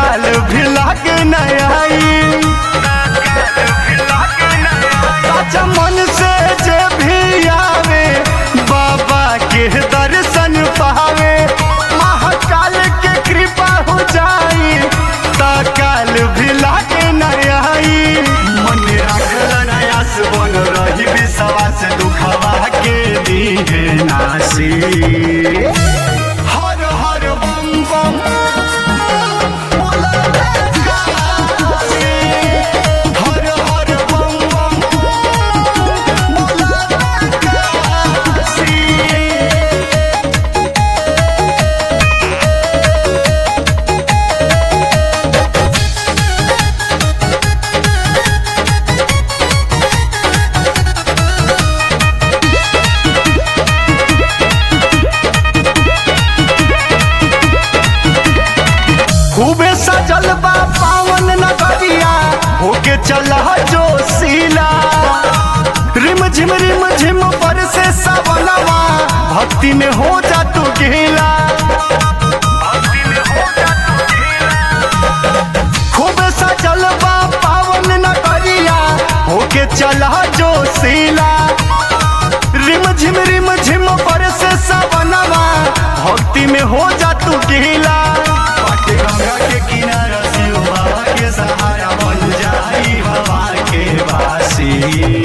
काल भी लागे नयाई सच्चा मन से जे भी आवे बाबा के दर्शन पावे महाकाल के कृपा हो जाई ता काल भी लागे नयाई मन रखल नयास बन रही विश्वास दुखवा के दीहे नासी हर हर बम बम बोला काशी। हर हर बम बम बोला काशी। खूबे सजल बा पावन नगरिया होके चल जो सीला रिम झिम रिम झिम पर से सवनवा भक्ति में हो जा तू गीला खूबे सजल बा पावन नगरिया होके चल जो सीला रिम झिम रिम झिम पर से सवनवा भक्ति में हो जा तू गीला पाटे गंगा के किनारा शिव बाबा के सहारा बन जाई हवा के वासी